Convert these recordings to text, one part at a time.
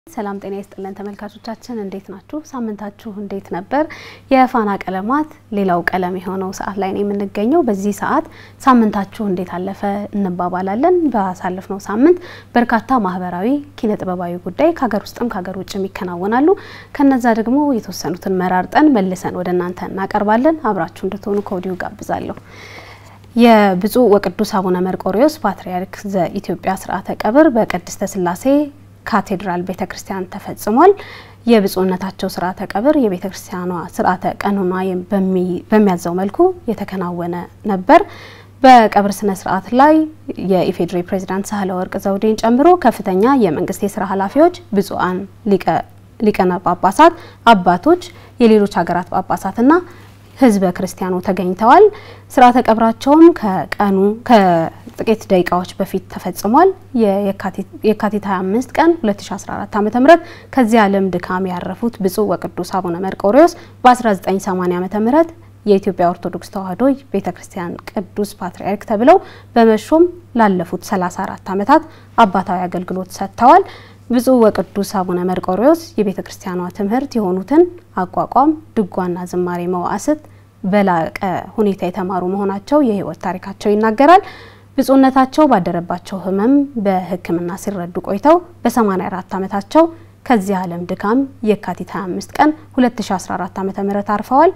ሰላም ጤና ይስጥልን ተመልካቾቻችን፣ እንዴት ናችሁ? ሳምንታችሁ እንዴት ነበር? የፋና ቀለማት ሌላው ቀለም የሆነው ሰዓት ላይ ነው የምንገኘው። በዚህ ሰዓት ሳምንታችሁ እንዴት አለፈ እንባባላለን። ባሳለፍነው ሳምንት በርካታ ማህበራዊ፣ ኪነ ጥበባዊ ጉዳይ ከሀገር ውስጥም ከሀገር ውጭም ይከናወናሉ። ከነዛ ደግሞ የተወሰኑትን መራርጠን መልሰን ወደ እናንተ እናቀርባለን። አብራችሁ እንድትሆኑ ከወዲሁ ጋብዛለሁ። የብፁዕ ወቅዱስ አቡነ መርቆሪዎስ ፓትርያርክ ዘኢትዮጵያ ስርዓተ ቀብር በቅድስተ ሥላሴ ካቴድራል ቤተ ክርስቲያን ተፈጽሟል። የብፁዕነታቸው ስርዓተ ቀብር የቤተ ክርስቲያኗ ስርዓተ ቀኖና በሚያዘው መልኩ የተከናወነ ነበር። በቀብር ስነ ስርዓት ላይ የኢፌዴሪ ፕሬዚዳንት ሳህለወርቅ ዘውዴን ጨምሮ ከፍተኛ የመንግስት የስራ ኃላፊዎች፣ ብፁዓን ሊቃነ ጳጳሳት፣ አባቶች፣ የሌሎች ሀገራት ጳጳሳትና ህዝበ ክርስቲያኑ ተገኝተዋል። ስርዓተ ቀብራቸውም ከቀኑ ከጥቂት ደቂቃዎች በፊት ተፈጽሟል። የካቲት 25 ቀን 2014 ዓ.ም ከዚህ ዓለም ድካም ያረፉት ብፁዕ ወቅዱስ አቡነ መርቆሪዎስ በ1980 ዓ.ም የኢትዮጵያ ኦርቶዶክስ ተዋሕዶ ቤተክርስቲያን ቅዱስ ፓትርያርክ ተብለው በመሾም ላለፉት 34 ዓመታት አባታዊ አገልግሎት ሰጥተዋል። ብፁዕ ወቅዱስ አቡነ መርቆሪዎስ የቤተ ክርስቲያኗ ትምህርት የሆኑትን አቋቋም፣ ድጓና ዝማሬ መዋዕስት በላቀ ሁኔታ የተማሩ መሆናቸው የህይወት ታሪካቸው ይናገራል። ብፁዕነታቸው ባደረባቸው ህመም በሕክምና ሲረዱ ቆይተው በ84 ዓመታቸው ከዚህ ዓለም ድካም የካቲት 25 ቀን 2014 ዓ.ም አርፈዋል።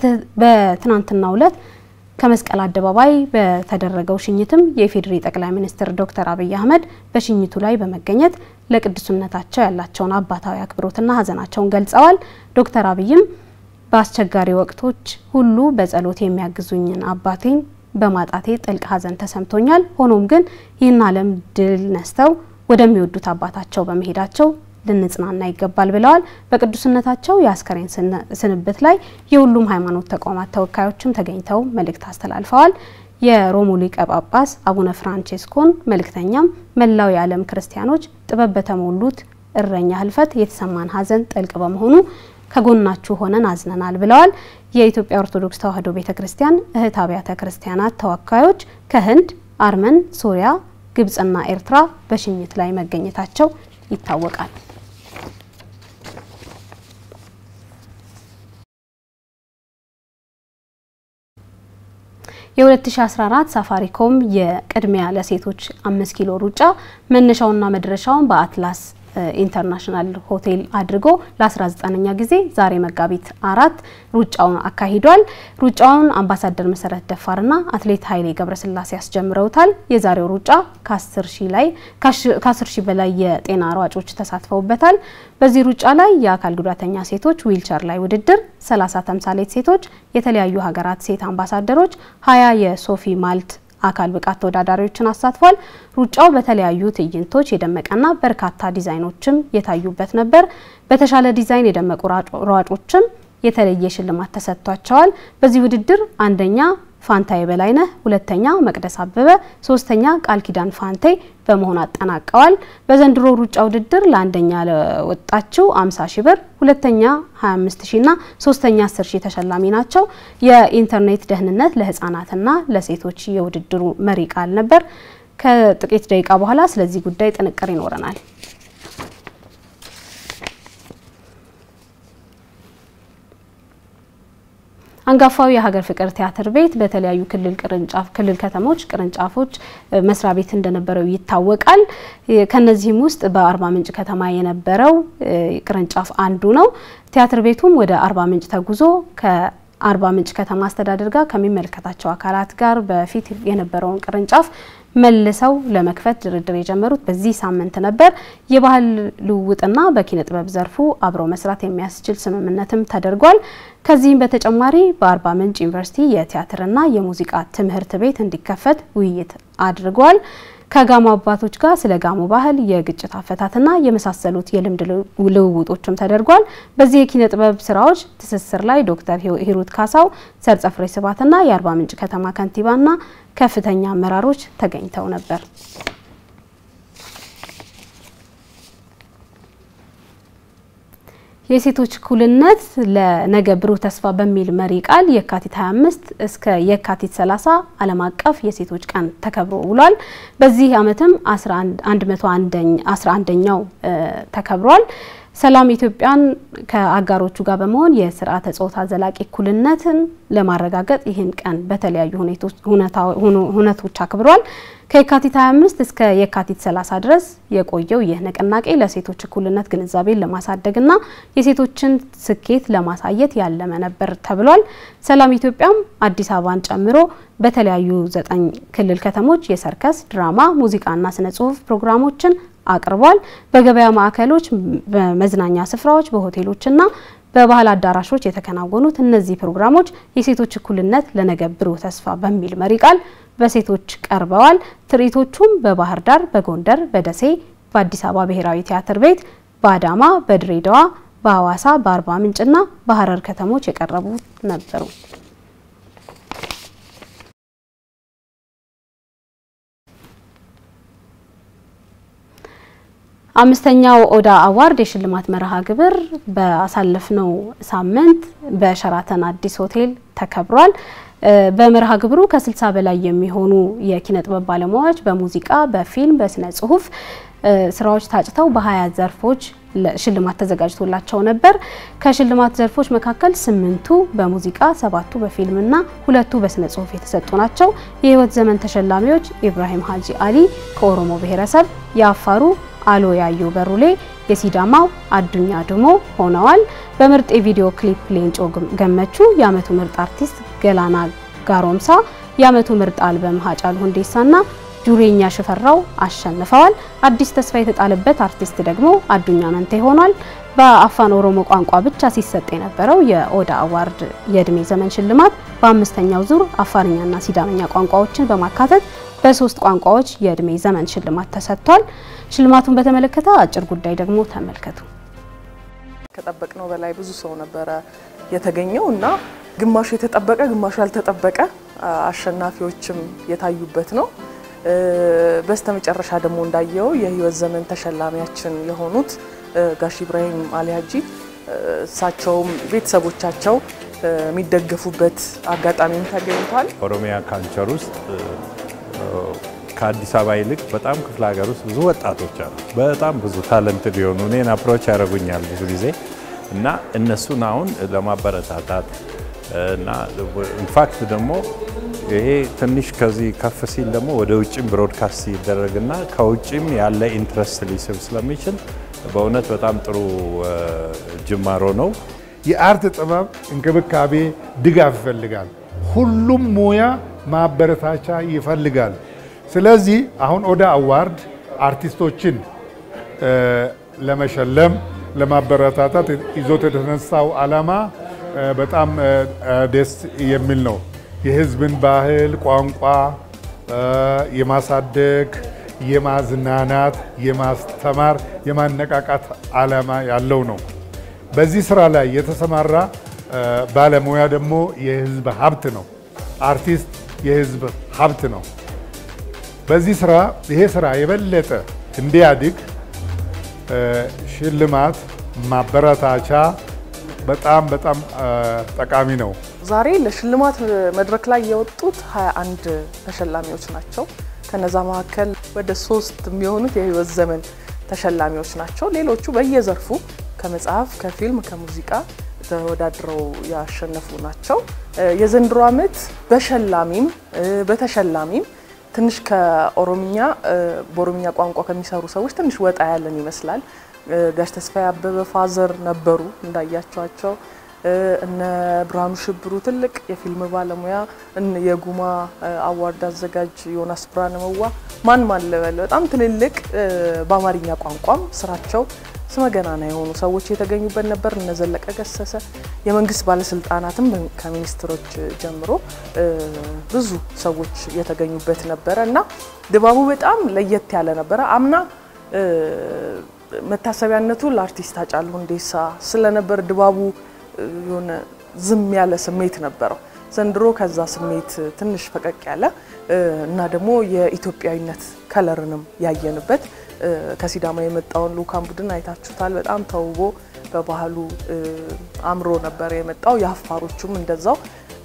በትናንትናው ዕለት ከመስቀል አደባባይ በተደረገው ሽኝትም የኢፌዴሪ ጠቅላይ ሚኒስትር ዶክተር አብይ አህመድ በሽኝቱ ላይ በመገኘት ለቅዱስነታቸው ያላቸውን አባታዊ አክብሮትና ሀዘናቸውን ገልጸዋል። ዶክተር አብይም በአስቸጋሪ ወቅቶች ሁሉ በጸሎት የሚያግዙኝን አባቴን በማጣቴ ጥልቅ ሀዘን ተሰምቶኛል። ሆኖም ግን ይህን ዓለም ድል ነስተው ወደሚወዱት አባታቸው በመሄዳቸው ልንጽናና ይገባል ብለዋል። በቅዱስነታቸው የአስከሬን ስንብት ላይ የሁሉም ሃይማኖት ተቋማት ተወካዮችም ተገኝተው መልእክት አስተላልፈዋል። የሮሙ ሊቀ ጳጳስ አቡነ ፍራንቼስኮን መልእክተኛም መላው የዓለም ክርስቲያኖች ጥበብ በተሞሉት እረኛ ህልፈት የተሰማን ሀዘን ጥልቅ በመሆኑ ከጎናችሁ ሆነን አዝነናል ብለዋል። የኢትዮጵያ ኦርቶዶክስ ተዋሕዶ ቤተ ክርስቲያን እህት አብያተ ክርስቲያናት ተወካዮች ከህንድ፣ አርመን፣ ሶሪያ፣ ግብጽና ኤርትራ በሽኝት ላይ መገኘታቸው ይታወቃል። የ2014 ሳፋሪኮም የቅድሚያ ለሴቶች አምስት ኪሎ ሩጫ መነሻውና መድረሻውን በአትላስ ኢንተርናሽናል ሆቴል አድርጎ ለ19ኛ ጊዜ ዛሬ መጋቢት አራት ሩጫውን አካሂዷል። ሩጫውን አምባሳደር መሰረት ደፋርና አትሌት ኃይሌ ገብረስላሴ ያስጀምረውታል። የዛሬው ሩጫ ከ10 ሺህ ላይ ከ10 ሺህ በላይ የጤና ሯጮች ተሳትፈውበታል። በዚህ ሩጫ ላይ የአካል ጉዳተኛ ሴቶች ዊልቸር ላይ ውድድር፣ 30 ተምሳሌት ሴቶች፣ የተለያዩ ሀገራት ሴት አምባሳደሮች፣ 20 የሶፊ ማልት አካል ብቃት ተወዳዳሪዎችን አሳትፏል። ሩጫው በተለያዩ ትዕይንቶች የደመቀና በርካታ ዲዛይኖችም የታዩበት ነበር። በተሻለ ዲዛይን የደመቁ ሯጮችም የተለየ ሽልማት ተሰጥቷቸዋል። በዚህ ውድድር አንደኛ ፋንታዬ በላይነህ፣ ሁለተኛ መቅደስ አበበ፣ ሶስተኛ ቃል ኪዳን ፋንቴ በመሆን አጠናቀዋል። በዘንድሮ ሩጫ ውድድር ለአንደኛ ለወጣችው 50 ሺ ብር፣ ሁለተኛ 25 ሺ እና ሶስተኛ 10 ሺ ተሸላሚ ናቸው። የኢንተርኔት ደህንነት ለህፃናትና ለሴቶች የውድድሩ መሪ ቃል ነበር። ከጥቂት ደቂቃ በኋላ ስለዚህ ጉዳይ ጥንቅር ይኖረናል። አንጋፋው የሀገር ፍቅር ቲያትር ቤት በተለያዩ ክልል ቅርንጫፍ ክልል ከተሞች ቅርንጫፎች መስሪያ ቤት እንደነበረው ይታወቃል። ከነዚህም ውስጥ በአርባ ምንጭ ከተማ የነበረው ቅርንጫፍ አንዱ ነው። ቲያትር ቤቱም ወደ አርባ ምንጭ ተጉዞ ከአርባ ምንጭ ከተማ አስተዳደር ጋር ከሚመለከታቸው አካላት ጋር በፊት የነበረውን ቅርንጫፍ መልሰው ለመክፈት ድርድር የጀመሩት በዚህ ሳምንት ነበር። የባህል ልውውጥና በኪነ ጥበብ ዘርፉ አብረው መስራት የሚያስችል ስምምነትም ተደርጓል። ከዚህም በተጨማሪ በአርባ ምንጭ ዩኒቨርሲቲ የቲያትርና የሙዚቃ ትምህርት ቤት እንዲከፈት ውይይት አድርጓል። ከጋሞ አባቶች ጋር ስለ ጋሞ ባህል፣ የግጭት አፈታትና የመሳሰሉት የልምድ ልውውጦችም ተደርጓል። በዚህ የኪነ ጥበብ ስራዎች ትስስር ላይ ዶክተር ሂሩት ካሳው፣ ሰርጸ ፍሬ ስብሐትና የአርባ ምንጭ ከተማ ከንቲባና ከፍተኛ አመራሮች ተገኝተው ነበር። የሴቶች እኩልነት ለነገ ብሩህ ተስፋ በሚል መሪ ቃል የካቲት 25 እስከ የካቲት 30 ዓለም አቀፍ የሴቶች ቀን ተከብሮ ውሏል። በዚህ ዓመትም 11ኛው ተከብሯል። ሰላም ኢትዮጵያን ከአጋሮቹ ጋር በመሆን የስርዓተ ጾታ ዘላቂ እኩልነትን ለማረጋገጥ ይህን ቀን በተለያዩ ሁነቶች አክብሯል። ከየካቲት 25 እስከ የካቲት 30 ድረስ የቆየው ይህ ንቅናቄ ለሴቶች እኩልነት ግንዛቤን ለማሳደግና የሴቶችን ስኬት ለማሳየት ያለመ ነበር ተብሏል። ሰላም ኢትዮጵያም አዲስ አበባን ጨምሮ በተለያዩ ዘጠኝ ክልል ከተሞች የሰርከስ፣ ድራማ፣ ሙዚቃና ስነ ጽሁፍ ፕሮግራሞችን አቅርቧል። በገበያ ማዕከሎች፣ በመዝናኛ ስፍራዎች፣ በሆቴሎችና በባህል አዳራሾች የተከናወኑት እነዚህ ፕሮግራሞች የሴቶች እኩልነት ለነገ ብሩህ ተስፋ በሚል መሪ ቃል በሴቶች ቀርበዋል። ትርኢቶቹም በባህር ዳር፣ በጎንደር፣ በደሴ፣ በአዲስ አበባ ብሔራዊ ቲያትር ቤት፣ በአዳማ፣ በድሬዳዋ፣ በሐዋሳ፣ በአርባ ምንጭና በሀረር ከተሞች የቀረቡ ነበሩ። አምስተኛው ኦዳ አዋርድ የሽልማት መርሃ ግብር በአሳለፍነው ሳምንት በሸራተን አዲስ ሆቴል ተከብሯል። በመርሃ ግብሩ ከ60 በላይ የሚሆኑ የኪነ ጥበብ ባለሙያዎች በሙዚቃ፣ በፊልም፣ በስነ ጽሁፍ ስራዎች ታጭተው በ20 ዘርፎች ሽልማት ተዘጋጅቶላቸው ነበር። ከሽልማት ዘርፎች መካከል ስምንቱ በሙዚቃ፣ ሰባቱ በፊልምና ሁለቱ በስነ ጽሁፍ የተሰጡ ናቸው። የህይወት ዘመን ተሸላሚዎች ኢብራሂም ሀጂ አሊ ከኦሮሞ ብሔረሰብ፣ የአፋሩ አሎ ያዩ በሩሌ፣ የሲዳማው አዱኛ ድሞ ሆነዋል። በምርጥ የቪዲዮ ክሊፕ ሌንጮ ገመቹ፣ የአመቱ ምርጥ አርቲስት ገላና ጋሮምሳ፣ የአመቱ ምርጥ አልበም ሀጫሉ ሁንዴሳና ጁሬኛ ሽፈራው አሸንፈዋል። አዲስ ተስፋ የተጣለበት አርቲስት ደግሞ አዱኛ መንቴ ሆኗል። በአፋን ኦሮሞ ቋንቋ ብቻ ሲሰጥ የነበረው የኦዳ አዋርድ የእድሜ ዘመን ሽልማት በአምስተኛው ዙር አፋርኛና ሲዳመኛ ቋንቋዎችን በማካተት በሶስት ቋንቋዎች የእድሜ ዘመን ሽልማት ተሰጥቷል። ሽልማቱን በተመለከተ አጭር ጉዳይ ደግሞ ተመልከቱ። ከጠበቅነው በላይ ብዙ ሰው ነበረ የተገኘው እና ግማሹ የተጠበቀ ግማሹ ያልተጠበቀ አሸናፊዎችም የታዩበት ነው። በስተመጨረሻ ደግሞ እንዳየው የህይወት ዘመን ተሸላሚያችን የሆኑት ጋሽ ኢብራሂም አሊ ሀጂ እሳቸውም ቤተሰቦቻቸው የሚደገፉበት አጋጣሚም ተገኝቷል። ኦሮሚያ ካልቸር ውስጥ ከአዲስ አበባ ይልቅ በጣም ክፍለ ሀገር ውስጥ ብዙ ወጣቶች አሉ። በጣም ብዙ ታለንትድ የሆኑ እኔን አፕሮች ያደርጉኛል ብዙ ጊዜ እና እነሱን አሁን ለማበረታታት እና ኢንፋክት ደግሞ ይሄ ትንሽ ከዚህ ከፍ ሲል ደግሞ ወደ ውጭም ብሮድካስት ሲደረግና ከውጭም ያለ ኢንትረስት ሊስብ ስለሚችል በእውነት በጣም ጥሩ ጅማሮ ነው። የአርት ጥበብ እንክብካቤ፣ ድጋፍ ይፈልጋል። ሁሉም ሙያ ማበረታቻ ይፈልጋል። ስለዚህ አሁን ኦዳ አዋርድ አርቲስቶችን ለመሸለም ለማበረታታት ይዞት የተነሳው ዓላማ በጣም ደስ የሚል ነው። የሕዝብን ባህል፣ ቋንቋ የማሳደግ፣ የማዝናናት፣ የማስተማር፣ የማነቃቃት ዓላማ ያለው ነው። በዚህ ስራ ላይ የተሰማራ ባለሙያ ደግሞ የሕዝብ ሀብት ነው። አርቲስት የሕዝብ ሀብት ነው። በዚህ ስራ ይሄ ስራ የበለጠ እንዲያድግ ሽልማት ማበረታቻ በጣም በጣም ጠቃሚ ነው። ዛሬ ለሽልማት መድረክ ላይ የወጡት 21 ተሸላሚዎች ናቸው። ከነዛ መካከል ወደ ሶስት የሚሆኑት የህይወት ዘመን ተሸላሚዎች ናቸው። ሌሎቹ በየዘርፉ ከመጽሐፍ፣ ከፊልም፣ ከሙዚቃ ተወዳድረው ያሸነፉ ናቸው። የዘንድሮ ዓመት በሸላሚም በተሸላሚም ትንሽ ከኦሮምኛ በኦሮምኛ ቋንቋ ከሚሰሩ ሰዎች ትንሽ ወጣ ያለን ይመስላል። ጋሽ ተስፋዬ አበበ ፋዘር ነበሩ እንዳያቸዋቸው። እነ ብርሃኑ ሽብሩ ትልቅ የፊልም ባለሙያ፣ የጉማ አዋርድ አዘጋጅ ዮናስ ብርሃነ መዋ፣ ማን ማን ልበል፣ በጣም ትልልቅ በአማርኛ ቋንቋም ስራቸው ስመገናና የሆኑ ሰዎች የተገኙበት ነበር። እነ ዘለቀ ገሰሰ፣ የመንግስት ባለስልጣናትም ከሚኒስትሮች ጀምሮ ብዙ ሰዎች የተገኙበት ነበረ እና ድባቡ በጣም ለየት ያለ ነበረ። አምና መታሰቢያነቱ ለአርቲስት ሃጫሉ ሁንዴሳ ስለነበር ድባቡ የሆነ ዝም ያለ ስሜት ነበረው። ዘንድሮ ከዛ ስሜት ትንሽ ፈቀቅ ያለ እና ደግሞ የኢትዮጵያዊነት ከለርንም ያየንበት ከሲዳማ የመጣውን ልኡካን ቡድን አይታችሁታል። በጣም ተውቦ በባህሉ አምሮ ነበር የመጣው። የአፋሮቹም እንደዛው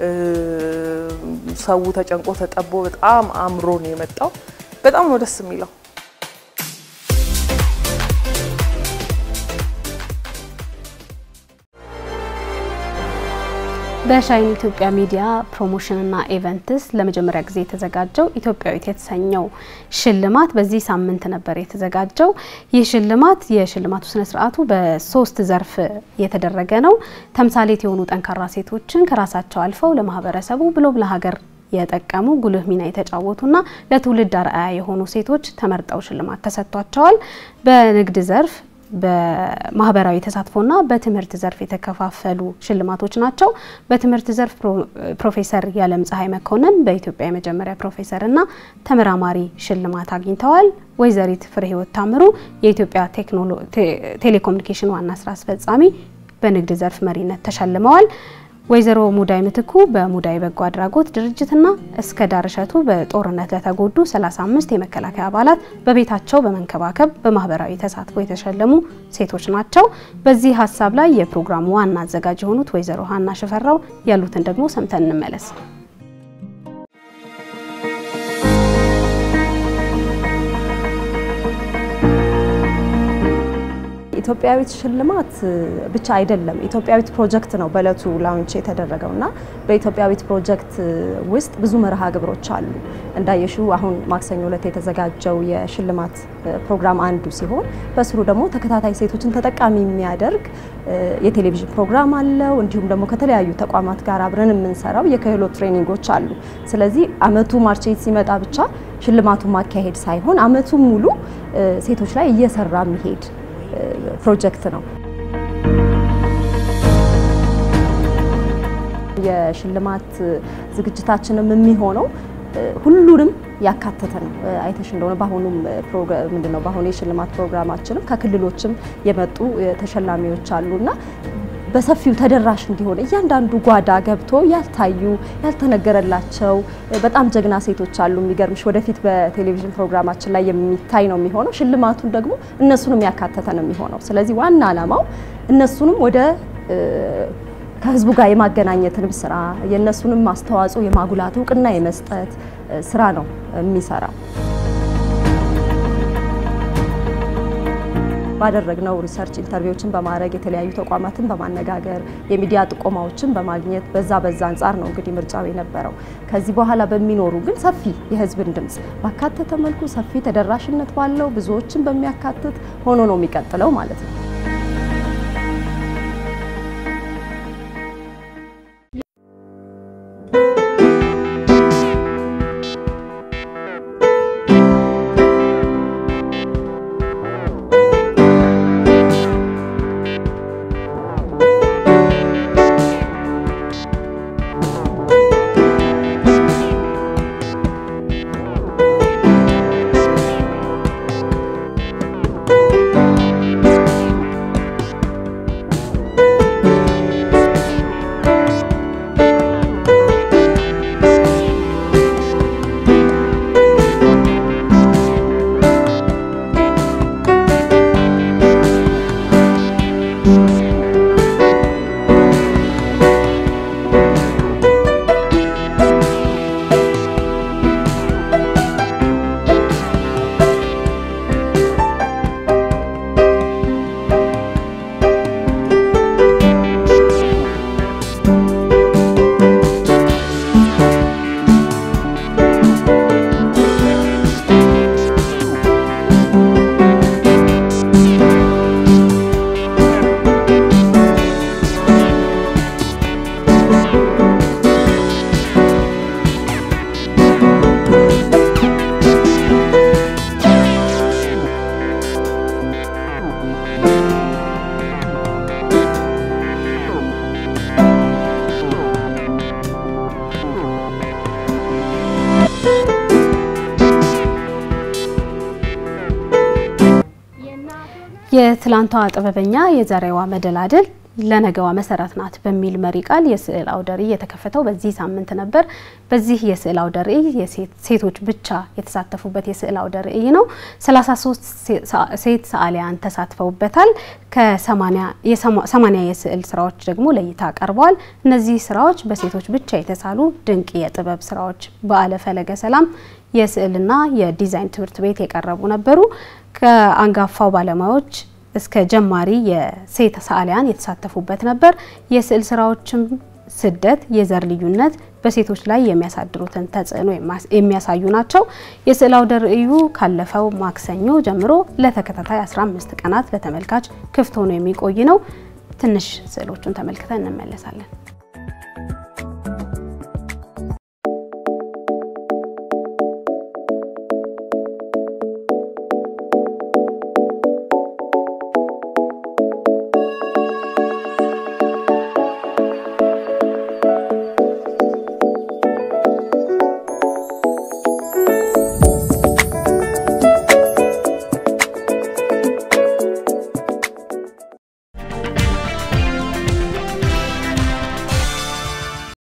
ሰው ተጨንቆ ተጠቦ በጣም አምሮ ነው የመጣው። በጣም ነው ደስ የሚለው። በሻይን ኢትዮጵያ ሚዲያ ፕሮሞሽንና ኢቨንትስ ለመጀመሪያ ጊዜ የተዘጋጀው ኢትዮጵያዊት የተሰኘው ሽልማት በዚህ ሳምንት ነበር የተዘጋጀው። ይህ ሽልማት የሽልማቱ ስነ ስርዓቱ በሶስት ዘርፍ የተደረገ ነው። ተምሳሌት የሆኑ ጠንካራ ሴቶችን ከራሳቸው አልፈው ለማህበረሰቡ ብሎም ለሀገር የጠቀሙ ጉልህ ሚና የተጫወቱና ለትውልድ አርአያ የሆኑ ሴቶች ተመርጠው ሽልማት ተሰጥቷቸዋል። በንግድ ዘርፍ በማህበራዊ ተሳትፎና በትምህርት ዘርፍ የተከፋፈሉ ሽልማቶች ናቸው። በትምህርት ዘርፍ ፕሮፌሰር የዓለም ፀሐይ መኮንን በኢትዮጵያ የመጀመሪያ ፕሮፌሰርና ተመራማሪ ሽልማት አግኝተዋል። ወይዘሪት ፍሬ ህይወት ታምሩ የኢትዮጵያ ቴሌኮሙኒኬሽን ዋና ስራ አስፈጻሚ በንግድ ዘርፍ መሪነት ተሸልመዋል። ወይዘሮ ሙዳይ ምትኩ በሙዳይ በጎ አድራጎት ድርጅትና እስከ ዳር እሸቱ በጦርነት ለተጎዱ 35 የመከላከያ አባላት በቤታቸው በመንከባከብ በማህበራዊ ተሳትፎ የተሸለሙ ሴቶች ናቸው። በዚህ ሀሳብ ላይ የፕሮግራሙ ዋና አዘጋጅ የሆኑት ወይዘሮ ሀና ሽፈራው ያሉትን ደግሞ ሰምተን እንመለስ። ኢትዮጵያዊት ሽልማት ብቻ አይደለም፣ ኢትዮጵያዊት ፕሮጀክት ነው በእለቱ ላውንች የተደረገው እና በኢትዮጵያዊት ፕሮጀክት ውስጥ ብዙ መርሃ ግብሮች አሉ። እንዳየሽው አሁን ማክሰኞ ዕለት የተዘጋጀው የሽልማት ፕሮግራም አንዱ ሲሆን በስሩ ደግሞ ተከታታይ ሴቶችን ተጠቃሚ የሚያደርግ የቴሌቪዥን ፕሮግራም አለው። እንዲሁም ደግሞ ከተለያዩ ተቋማት ጋር አብረን የምንሰራው የክህሎት ትሬኒንጎች አሉ። ስለዚህ አመቱ ማርቼት ሲመጣ ብቻ ሽልማቱን ማካሄድ ሳይሆን አመቱ ሙሉ ሴቶች ላይ እየሰራ የሚሄድ ፕሮጀክት ነው። የሽልማት ዝግጅታችንም የሚሆነው ሁሉንም ያካተተ ነው። አይተሽ እንደሆነ በአሁኑም ምንድነው በአሁኑ የሽልማት ፕሮግራማችንም ከክልሎችም የመጡ ተሸላሚዎች አሉና በሰፊው ተደራሽ እንዲሆን እያንዳንዱ ጓዳ ገብቶ ያልታዩ ያልተነገረላቸው በጣም ጀግና ሴቶች አሉ። የሚገርምሽ ወደፊት በቴሌቪዥን ፕሮግራማችን ላይ የሚታይ ነው የሚሆነው። ሽልማቱን ደግሞ እነሱንም ያካተተ ነው የሚሆነው። ስለዚህ ዋና ዓላማው እነሱንም ወደ ከህዝቡ ጋር የማገናኘትንም ስራ የእነሱንም አስተዋጽኦ የማጉላት እውቅና የመስጠት ስራ ነው የሚሰራው። ባደረግነው ሪሰርች ኢንተርቪዎችን በማድረግ የተለያዩ ተቋማትን በማነጋገር የሚዲያ ጥቆማዎችን በማግኘት በዛ በዛ አንጻር ነው እንግዲህ ምርጫው የነበረው። ከዚህ በኋላ በሚኖሩ ግን ሰፊ የህዝብን ድምፅ ባካተተ መልኩ ሰፊ ተደራሽነት ባለው ብዙዎችን በሚያካትት ሆኖ ነው የሚቀጥለው ማለት ነው። የትላንቷ ጥበበኛ የዛሬዋ መደላድል ለነገዋ መሰረት ናት በሚል መሪ ቃል የስዕል አውደ ርዕይ የተከፈተው በዚህ ሳምንት ነበር። በዚህ የስዕል አውደ ርዕይ ሴቶች ብቻ የተሳተፉበት የስዕል አውደ ርዕይ ነው። 33 ሴት ሰዓሊያን ተሳትፈውበታል። ከ80 የስዕል ስራዎች ደግሞ ለእይታ ቀርበዋል። እነዚህ ስራዎች በሴቶች ብቻ የተሳሉ ድንቅ የጥበብ ስራዎች በዓለ ፈለገ ሰላም የስዕልና የዲዛይን ትምህርት ቤት የቀረቡ ነበሩ። ከአንጋፋው ባለሙያዎች እስከ ጀማሪ የሴት ሰዓሊያን የተሳተፉበት ነበር። የስዕል ስራዎችም ስደት፣ የዘር ልዩነት በሴቶች ላይ የሚያሳድሩትን ተጽዕኖ የሚያሳዩ ናቸው። የስዕል አውደ ርዕዩ ካለፈው ማክሰኞ ጀምሮ ለተከታታይ 15 ቀናት ለተመልካች ክፍት ሆኖ የሚቆይ ነው። ትንሽ ስዕሎቹን ተመልክተን እንመለሳለን።